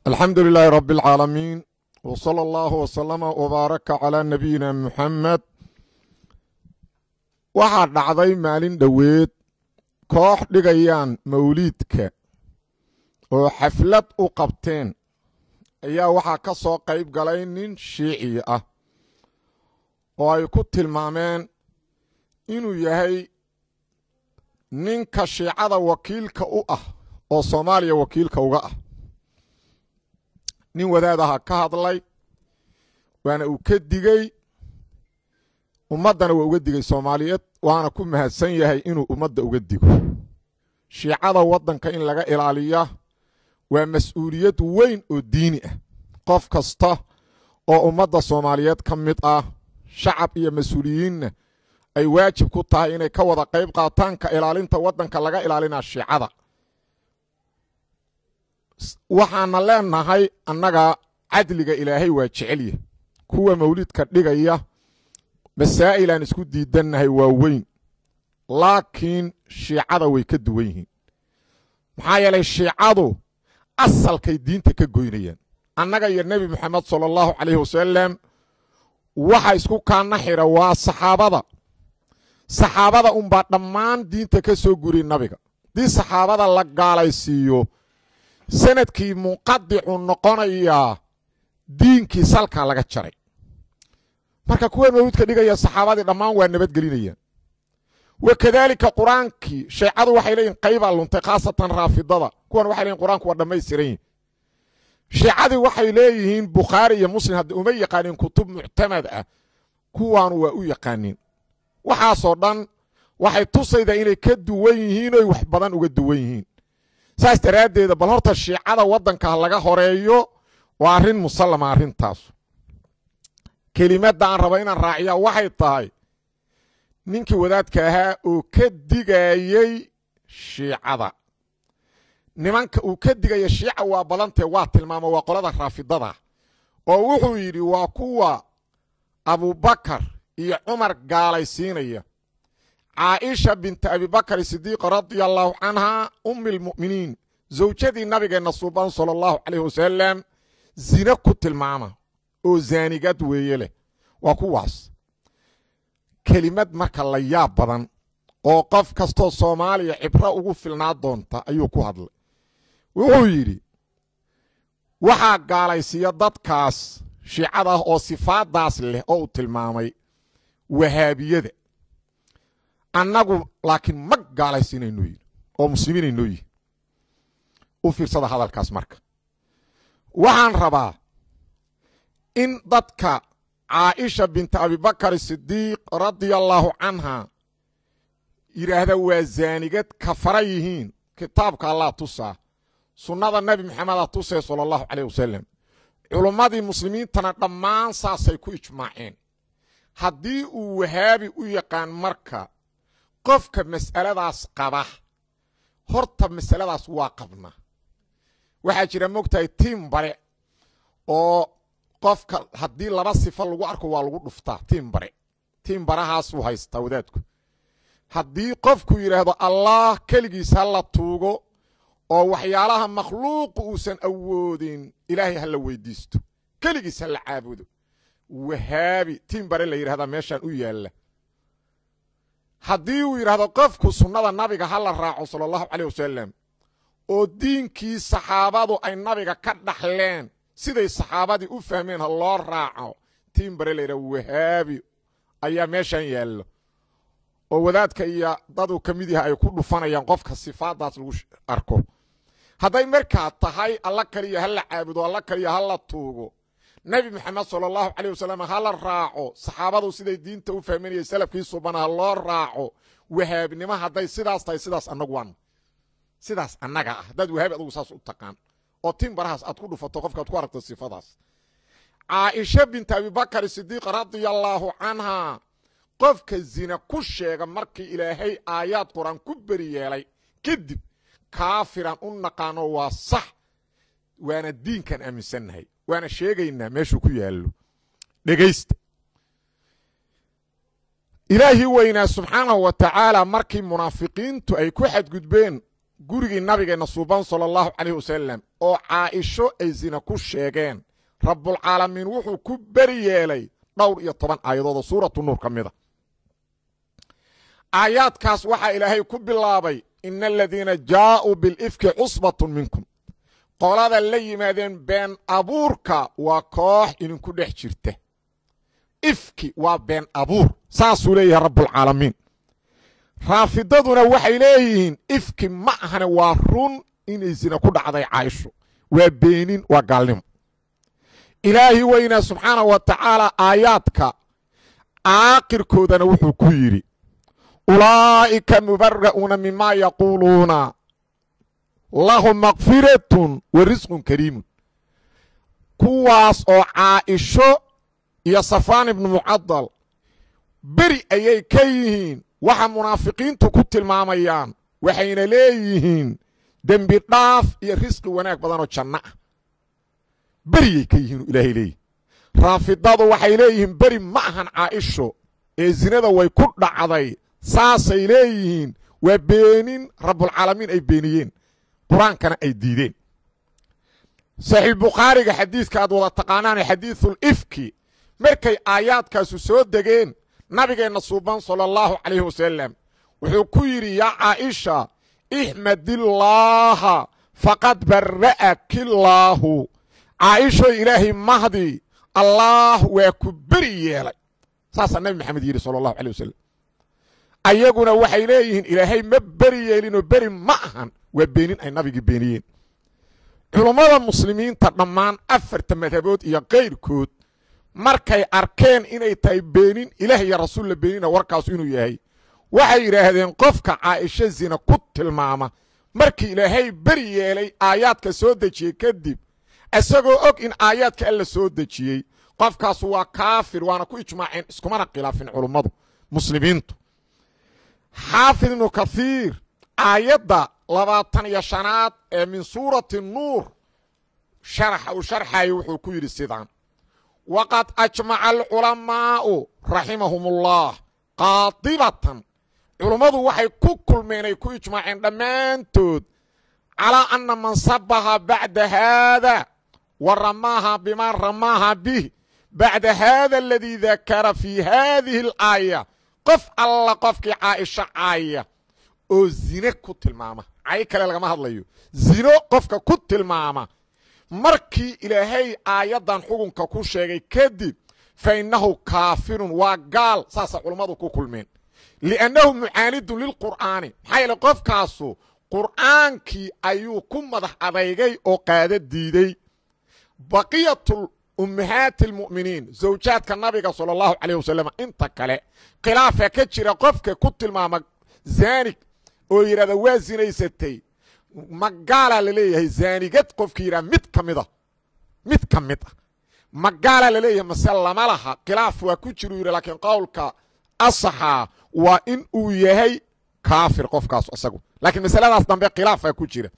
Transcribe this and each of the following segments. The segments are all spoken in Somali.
alxamdu lilaahi rab اlcaalamiin w salى allahu wslama wbaaraka calaa nabiyina muxamed waxaa dhacday maalin dhoweed koox dhigayaan mawliidka oo xaflad u qabteen ayaa waxaa ka soo qayb galay nin shiici ah oo ay ku tilmaameen inuu yahay ninka shiicada wakiilka u ah oo soomaaliya wakiilka uga ah nin wadaadaha ka hadlay waana uu ka digey ummaddana waa uga digay soomaaliyeed waana ku mahadsan yahay inuu ummadda uga digo shiicada waddanka in laga ilaaliya waa mas-uuliyad weyn oo diini ah qof kasta oo ummadda soomaaliyeed ka mid ah shacab iyo mas-uuliyiinna ay waajib ku tahay inay ka wada qayb qaataan ka ilaalinta waddanka laga ilaalinaa shiicada waxaana leenahay annaga cadliga ilaahay waa jecelya kuwa mawlidka dhigaya masaa'il aan isku diidannahay waa weyn laakiin shiicada way ka duwan yihiin maxaa yeelay shiicadu asalkay diinta ka goynayaan annaga iyo nebi moxamed sala allahu calayhi wasalam waxa isku kaana xira waa saxaabada saxaabada unbaa dhammaan diinta ka soo guriy nabiga haddii saxaabada la gaalaysiiyo sanadkii munqadicu noqonayaa diinkii salkaa laga jaray marka kuwa mawlidka dhigaya saxaabadii dhammaan waa nabadgelinayaan wa kadaalika qur-aankii sheecadu waxay leeyihin qaybaa luntay khaasatan raafidada kuwan waxay leeyihin qur-aanku waa dhammaystiran yihin shiicadii waxay leeyihiin bukhaari iyo muslim hadda uma yaqaanin kutub muctamad ah kuwaanu waa u yaqaanin waxaasoo dhan waxay tusaydaa inay ka duwan yihiin oy wax badan uga duwan yihiin saas daraaddeeda bal horta shiicada waddanka laga horeeyo waa arrin musallama arrintaasu kelimadda aan raba inaan raaciyaa waxay tahay ninkii wadaadka ahaa oo ka digayey shiicada nimanka uu ka digaya shiica waa badantee waa tilmaamo waa qolada raafidada oo wuxuu yidhi waa kuwa abubakar iyo cumar gaalaysiinaya caaisha binta abibakar sidiiq radia allahu canha ummi lmu'miniin zawjadii nabigeenna suuban sala allahu calayh wasalam zine ku tilmaama oo zaanigad weeye leh waa kuwaas kelimad marka la yaab badan oo qof kastoo soomaaliya cibro ugu filnaa doonta ayuu ku hadlay wuxuu yidhi waxaa gaalaysiiya dadkaas shiicada ah oo sifaadaas leh oo uu tilmaamay wahaabiyada annagu laakiin ma gaalaysiinaynoo yidhi oo muslimiinaynoo yihi u fiirsada hadalkaas marka waxaan rabaa in dadka caaisha binta abibakar sidiiq radia allaahu canha yidhaahda waa zaanigad kafara yihiin kitaabka allah tusaa sunnada nebi maxameda tusee sala allahu caleyh wasalam culummadii muslimiintana dhammaan saasay ku ijmaaceen haddii uu wahaabi u yaqaan marka qofka mas'aladaas qaba horta masaladaas waa qabna waxaa jira mogtahay tiim bare oo qofka haddii laba sifo lagu arko waa lagu dhuftaa tiim bare tiim barahaasuu haystaa wadaadku haddii qofku yidhaahdo allah keligiis ha la tuugo oo waxyaalaha makhluuqu uusan awoodin ilaahay ha la weydiisto keligiis ha la caabudo wahaabi tiim bare la yidhahdaa meeshaan u yaalla haddii uu yidhahdo qofku sunnada nabiga ha la raaco sala allahu caleyh wasalam oo diinkii saxaabadu ay nabiga ka dhaxleen siday saxaabadii u fahmeen ha loo raaco tiim bare layidhaha wahaabi ayaa meeshan yaallo oo wadaadka iyo daduu ka mid yahay ay ku dhufanayaan qofka sifaadaas lagu arko hadday markaa tahay alla kaliya ha la caabudo alla kaliya ha la tuugo nebi moxamed sala allahu caleyh wasalam ha la raaco saxaabadu siday diinta u fahminayay salafkii subana ha loo raaco wahaabnimo hadday sidaas tahay sidaas annagu waan sidaas annaga ah haddaad wahaabi adugu saas u taqaan oo tin barahaas aad ku dhufato qofkaad ku aragto sifadaas caaisha binta abibakar sidiiq radia allaahu canhaa qofka zina ku sheega markii ilaahay aayaad qur-aan ku beri yeelay kadib kaafiran u naqaano waa sax waana diinkan aaminsannahay waana sheegaynaa meeshuu ku yaallo dhegaysta ilaahii weynaa subxaanahu wa tacaala markii munaafiqiintu ay ku xadgudbeen gurigii nabigeenna suuban sala allahu calayh wasalam oo caaisho ay zina ku sheegeen rabbulcaalamiin wuxuu ku beri yeelay dhowr iyo toban aayadood oo suuratu nuur ka mid a aayaadkaas waxaa ilaahay ku bilaabay ina aladiina jaa'uu bilifki cusbatun minkum qolada la yimaadeen been abuurka waa koox idinku dhex jirta ifki waa been abuur saasuu leeyahay rabbulcaalamiin raafidaduna waxay leeyihiin ifki ma ahane waa run inay zina ku dhacday caaisho waa beenin waa gaalnimo ilaahi weynaa subxaanah wa tacaala aayaadka aakhirkoodana wuxuu ku yidhi ulaa'ika mubara'uuna mima yaquuluuna lahum makfiratun wa risqun kariimun kuwaas oo caaisho iyo safaan ibnu mucadal beri ayay ka yihiin waxa munaafiqiintu ku tilmaamayaan waxayna leeyihiin dembi dhaaf iyo risqi wanaag badanoo janno ah beriyay ka yihiinu ilaahay leeyihi raafidadu waxay leeyihiin beri ma ahan caaisho ee zinada way ku dhacday saasay leeyihiin waa beenin rabbulcaalamiin ay beeniyeen qur-aankana ay diideen saxiixbukhaariga xadiidka aad wada taqaanaane xadiidul ifki markay aayaadkaasu soo degeen nabigeenna suuban sala allahu calayhi wasalam wuxuu ku yidhi yaa caaisha ixmadillaaha faqad bara'akillaahu caaishoy ilaahay mahdi allaah waa ku beri yeelay saasaa nabi maxamed yidhi sala allahu alay wasalam ayaguna waxay leeyihiin ilaahay ma beri yeelinoo beri ma ahan waa beenin ay nabigii beeniyeen culummada muslimiinta dhammaan afarta madhabood iyo kayrkood markay arkeen inay tahay beenin ilaah iyo rasuul la beenina warkaasu inuu yahay waxay yidhaahdeen qofka caaisho zina ku tilmaama markii ilaahay beri yeelay aayaadka soo dejiyey kadib isagoo og in aayaadka alla soo dejiyey qofkaasu waa kaafir waana ku ijmaaceen iskumana khilaafin culummadu muslimiintu xaafid ibnu kathiir aayadda labaatan iyo shanaad ee min suurati nuur sharaxa uu sharxayo wuxuu ku yidhi sidaan waqad ajmaca alculamaa'u raximahum ullah qaadibatan culummadu waxay ku kulmeen ay ku ijmaaceen dhammaantood calaa anna man sabaha bacda haada wa ramaaha bimaa ramaaha bih bacda haada aladii dakara fii haadihi alaaya qof alla qofkii caaisho caaya oo zine ku tilmaama cay kale lagama hadlayo zino qofka ku tilmaama markii ilaahay aayaddan xukunka ku sheegay kadib fa innahu kaafirun waa gaal saasa culummadu ku kulmeen liannahu mucaanidun lilqur'aani maxaa yeele qofkaasu qur'aankii ayuu ku madax adeygay oo qaada diidey baqiyatu ummahaati almu'miniin zawjaadka nabiga sala allahu calayh wasalam inta kale khilaafa ka jira qofka ku tilmaama zaanig oo yidhahda waa zinaysatay magaalaa la leeyahay zaanigad qofkii yidhaha mid ka mid a mid ka mid ah magaalaa la leeyahay mase lama laha khilaaf waa ku jiru yidhi laakiin qowlka asaxa waa in uu yahay kaafir qofkaas isagu laakiin masaladaas dambe khilaafaa ku jira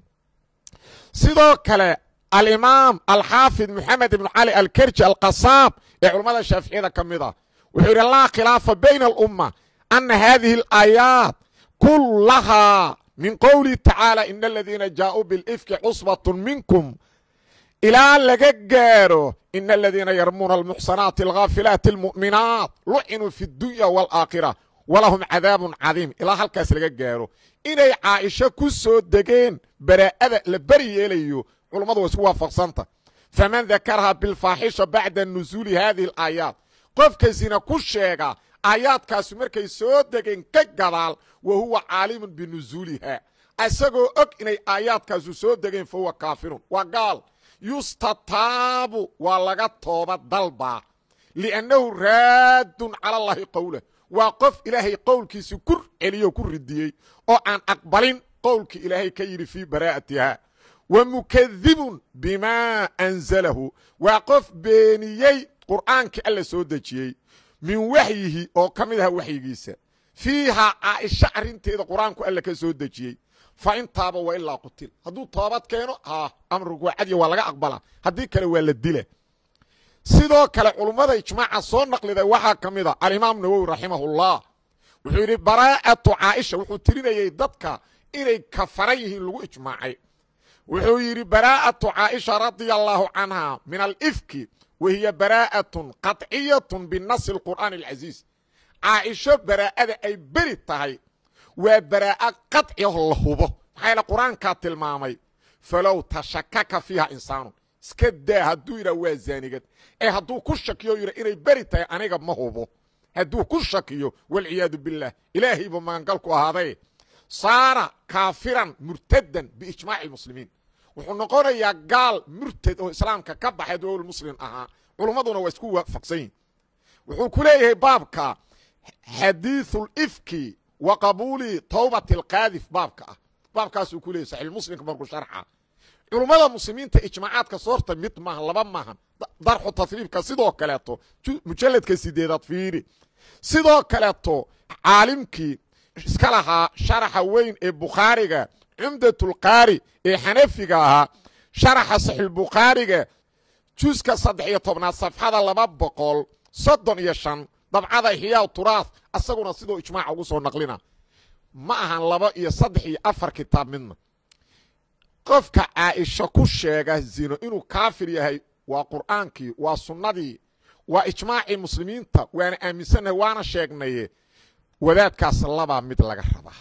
sidoo kale alimaam alxaafid moxamed ibnu cali alkerji alqasaab ee culammada shaaficiyada ka mid ah wuxuu yidhi laa khilaafa bayna alumma ana hadihi alaayaat kulahaa min qowlihi tacaala ina aladiina jaaءuu bilifki cusbaة minkum ilaa laga gaaro ina aladiina yarmuuna almuxsanaati alghaafilaati almu'minaat lucinuu fi اdunya wاlaakhira walahum cadaabun cadiim ilaa halkaas laga gaaro inay caaisho ku soo degeen baraa'ada la beri yeelayo culummadu waa isku waafaqsanta faman dakaraha bilfaaxisha bacda nusuuli hadihi alaayaat qofka zina ku sheega aayaadkaasi markay soo degeen ka gadaal wa huwa caalimun binusuuliha isagoo og inay aayaadkaasu soo degeen fa huwa kaafirun waa gaal yustataabu waa laga tooba dalbaa liannahu raaddun cala allahi qowlah waa qof ilaahay qowlkiisi ku celiyo ku ridiyey oo aan aqbalin qowlkii ilaahay ka yidhi fii baraa'atiha wa mukadibun bimaa anzalahu waa qof beeniyey qur'aankii alla soo dejiyey min waxyihi oo ka mid aha waxyigiisa fiihaa caaisha arrinteeda qur-aanku alla ka soo dejiyey fa intaaba wa ilaa qutil hadduu toobad keeno haa amrigu waa cadiya waa laga aqbalaa haddii kale waa la dila sidoo kale culummada ijmaaca soo naqliday waxaa ka mid a alimaam nawowi raximahullah wuxuu yidhi baraa'atu caaisha wuxuu tirinayey dadka inay kafaran yihiin lagu ijmaacay wuxuu yidhi baraa'atu caaisha radia allaahu canha min alifki wa hiya baraa'atun qaطciyatun binasi alqur'aani alcasiiz caaisho baraa'ada ay beri tahay waa baraa'a qaطciyaho la hubo maxaa yaele qur-aankaa tilmaamay falow tashakaka fiiha insaanun iska daa hadduu yidhah waa zaanigad ee hadduu ku shakiyo yidha inay beri tahay aniga ma hubo hadduu ku shakiyo walciyaadu billaah ilaahayba magangalku ahaaday saara kaafiran murtadan biijmaaci almuslimiin wuxuu noqonayaa gaal murtad oo islaamka ka baxay dowal muslim ahaa culummaduna waa isku waafaqsan yihin wuxuu ku leeyahay baabka xadiiثu lifki wa qabuuli towbati alqaadif baabka ah baabkaasuu ku leeyahy saxiixmuslimka markuu sharxa culummada muslimiinta ijmaacaadka soorta mid maaha laba maahan darxu tasriifka sidoo kaleeto mujalladka sideedaad fiiri sidoo kaleeto caalimkii iska lahaa sharaxa weyn ee bukhaariga cumdatulqaari ee xanafiga ahaa sharaxa saxiixulbukhaariga juska saddex iyo tobnaad safxada laba boqol soddon iyo shan dabcada ixyaa turaaf asaguna sidoo ijmaaca ugu soo naqlina ma ahan laba iyo saddex iyo afar kitaab midna qofka caaisha ku sheega zino inuu kaafir yahay waa qur'aankii waa sunnadii waa ijmaacii muslimiinta waana aaminsannahay waana sheegnaye wadaadkaas labaa mid laga rabaa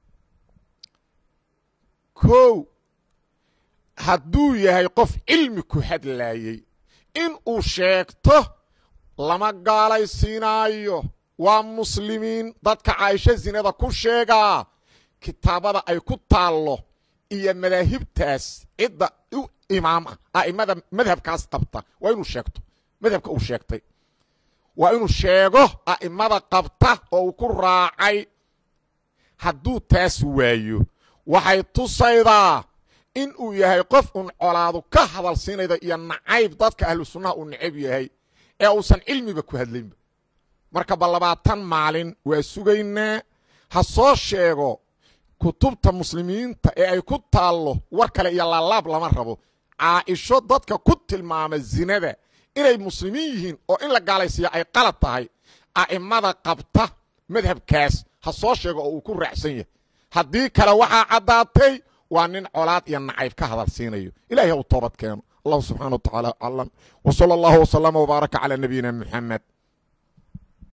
kow hadduu yahay qof cilmi ku hadlaayey in uu sheegto lama gaalaysiinaayo waa muslimiin dadka caaisho zinada ku sheegaa kitaabada ay ku taallo iyo madaahibtaas cidda u imaam ah a'immada madhabkaas qabta waa inuu sheegto madhabka uu sheegtay waa inuu sheego a'immada qabta oo uu ku raacay hadduu taas waayo waxay tusaydaa in uu yahay qof un colaadu ka hadal siinayda iyo nacayb dadka ahlu sunnaha uu necab yahay ee uusan cilmiba ku hadlaynba marka ba labaatan maalin waa sugaynaa ha soo sheego kutubta muslimiinta ee ay ku taallo war kale iyo laalaab lama rabo caaisho dadka ku tilmaama zinada inay muslimiin yihiin oo in la gaalaysiiya ay qalad tahay a'immada qabta madhabkaas ha soo sheego oo uu ku raacsan yahay haddii kale waxaa caddaatay waa nin colaad iyo nacayb ka hadal siinayo ilahay ha u toobad keeno allahu subxana wa tacaala aclam w sala allahu wslama wbaaraka calaa nabiyina muxamed